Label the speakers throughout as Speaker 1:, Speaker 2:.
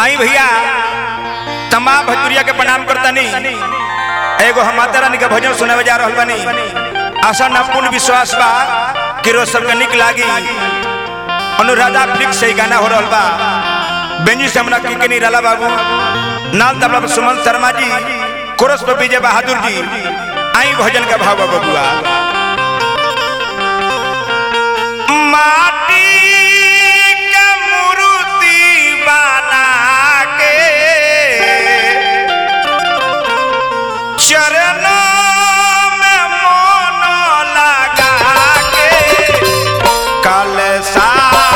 Speaker 1: आई भैया तमाम भजपुरिया के प्रणाम करतनी एगो हम माता रानी के भजन सुनावे जा रहल बानी आशा ना पूर्ण विश्वास बा कि रोज सबके निक लागी अनुराधा फ्लिक्स से ही गाना हो रहल बा बेंजी से हमरा के निराला बाबू नाल तबला पर सुमन शर्मा जी कोरस पर विजय बहादुर जी आई भजन का भाव बा बबुआ माटी के मूर्ति बना के चरणों में मोन लगा के कलसा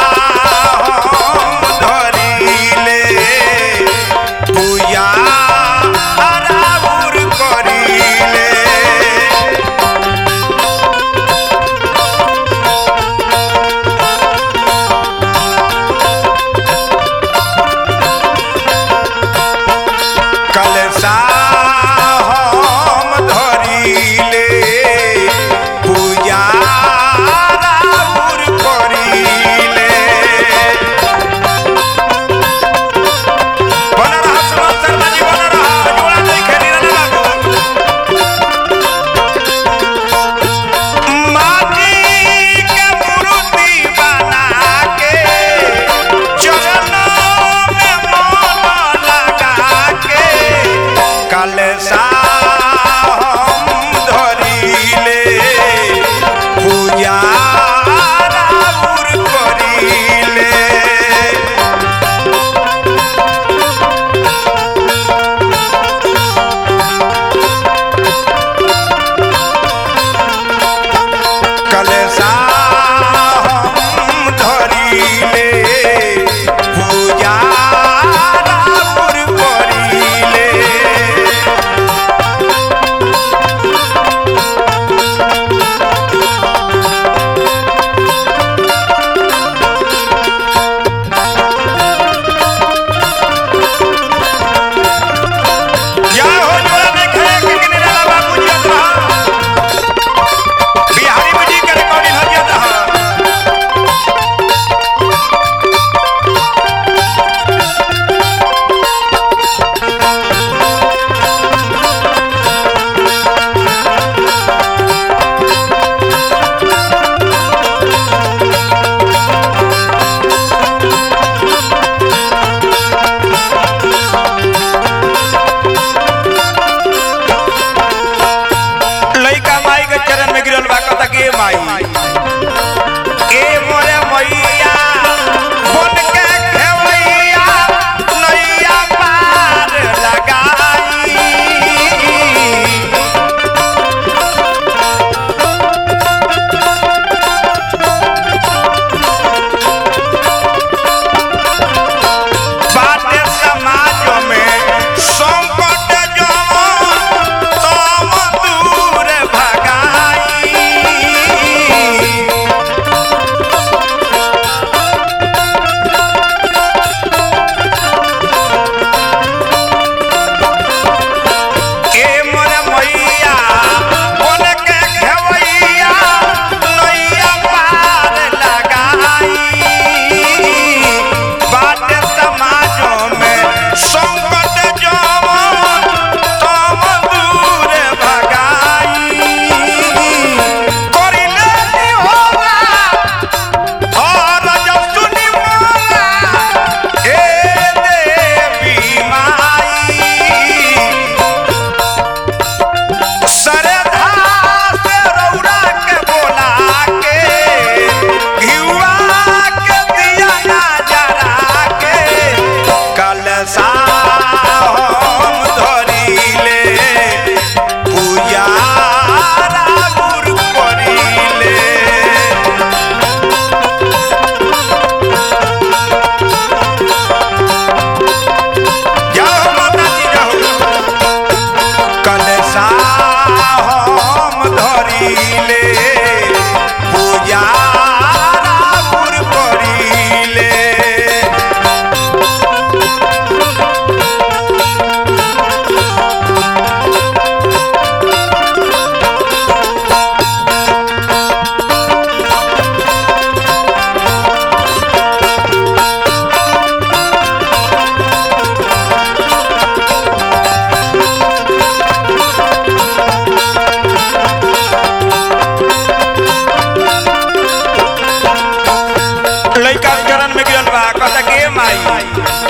Speaker 1: हम धरिले पूजा आराउर करिले लइका चरण में गिरल बा कहता के माई